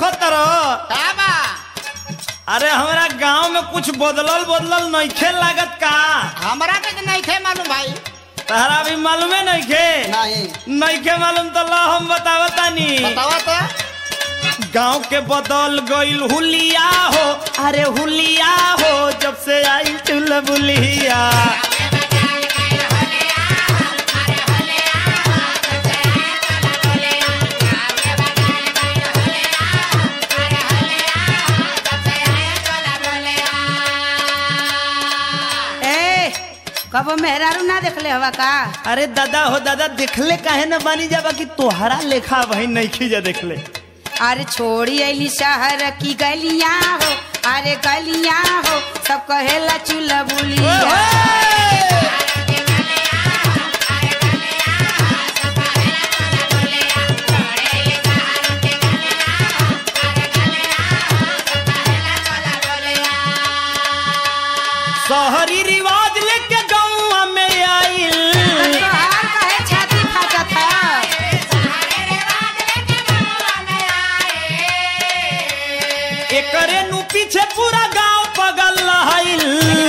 देखो तरो का बा अरे हमरा गांव में कुछ बदलल बदलल नइखे लागत का हमरा के तो नहीं थे मालूम भाई तहरा भी मालूमे नइखे नहीं नइखे मालूम तो ला हम बतावतानी बतावा तो गांव के बदल गईल हुलिया हो अरे हुलिया हो जब से आई चुलबुलिया ए कबो मेहरारू ना देखले हवा का अरे दादा हो दादा देखले काहे न बानी जाबा कि तोहरा लेखा भाई नइखे जा देखले अरे छोड़ी अली शहर की गलियां हो अरे गलियां हो सब कहेला चूल्हा बुलिया शहरी रिवाज लेके गाँव में आइल तोहार कहे छाती फाटत है एकरे नु पीछे पूरा गांव पगल रहल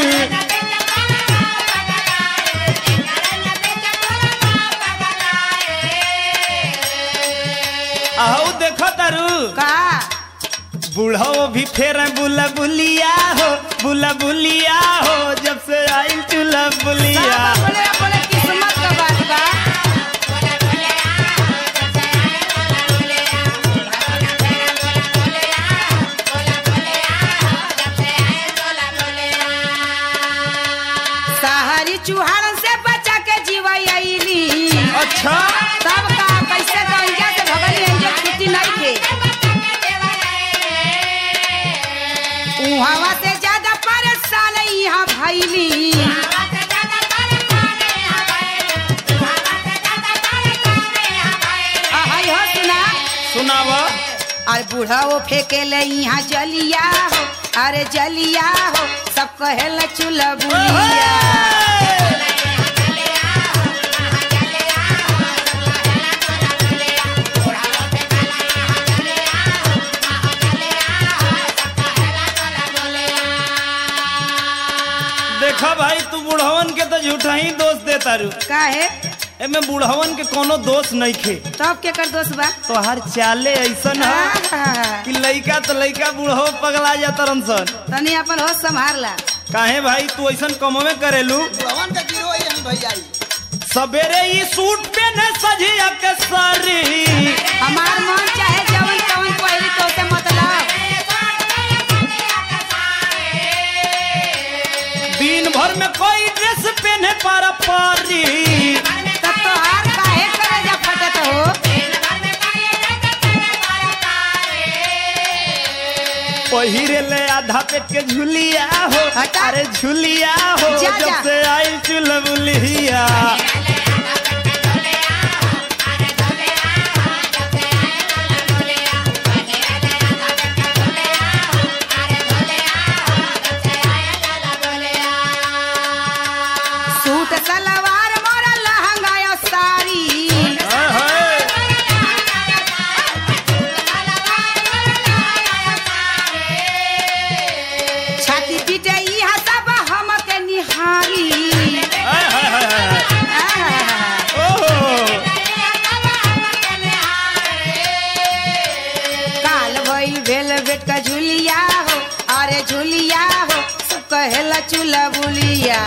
आहू देखो तारू का बूढ़ो भी फेर बुला बुलिया हो बुला बुलिया हो जब से आई चूल्हा बुलिया सब बोले बोले किस्मत का बात बा शहरी चूहान से बचा के जीवैली अच्छा सब का कैसे गंजा से भगल एंजे छुट्टी नहीं थे उहावा से ज्यादा परेशान यहाँ भैली आहै हो सुना सुनावा अरे बूढ़ा वो फेंके ले यहाँ जलिया हो अरे जलिया हो सब कहेला चूल्हा बुलिया देखा भाई तू बुढ़वन के तो झूठा ही दोष दे तारू काहे एमे बुढ़वन के कोनो दोष नहीं खे तब के कर दोस्त बा तोहार चाले ऐसन है आहा, कि लइका तो लइका बूढ़ो पगला जाता सन तनी अपन होश संभाल ला काहे भाई तू ऐसन कमवे करेलू भवन का गिरो यही भैया सवेरे ही सूट पहने सजिया के सारी हमार मन चाहे जवन तवन पहली तो से मतलब दिन भर में कोई ड्रेस पहने पारा पारी तब तो हार काहे करे जा फटत हो पहिरे ले आधा पेट के झुलिया हो हटा। अरे झुलिया हो जा, जब जा। से आई चुलबुलिया सूट सलवार मोरा लहंगा या साड़ी हाय, हाय। छाती पीटे इहा सब हम के निहारी हाय, हाय, हाय, हाय। आहा, ओहो। काल भइल भेल बेट का झुलिया हो अरे झुलिया हो सब कहेला चूल्हा बुलिया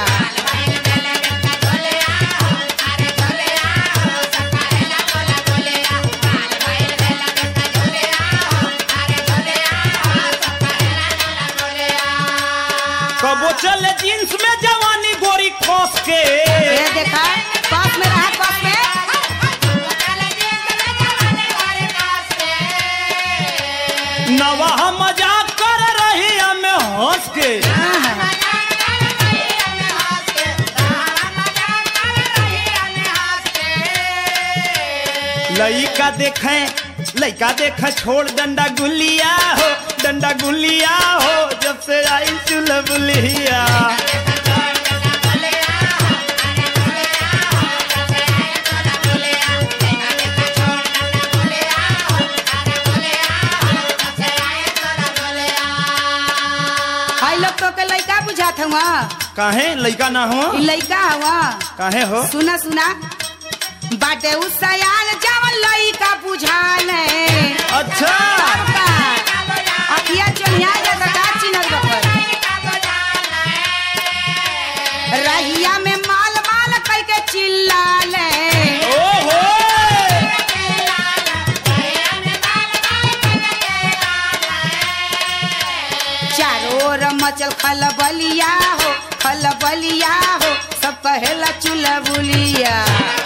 कबो चले जींस में जवानी गोरी खोस के ये देखा पास में रहा पास में नवाह मजाक कर रही हमें हंस के आहा, लइका देखे लइका देखे छोड़ डंडा गुलिया हो डंडा गुलिया हो जब से आई चुलबुलिया हुआ काहे लइका ना हो ई लइका हुआ काहे हो सुना सुना बाटे उ सयान जवन लइका बुझाले अच्छा तब का अखिया चोनिया जाता का चिन्हत बकर रहिया में माल माल कह के चिल्लाले ओहो चारों ओर मचल खलबलिया हो खलबलिया हो सब कहेला चुलबुलिया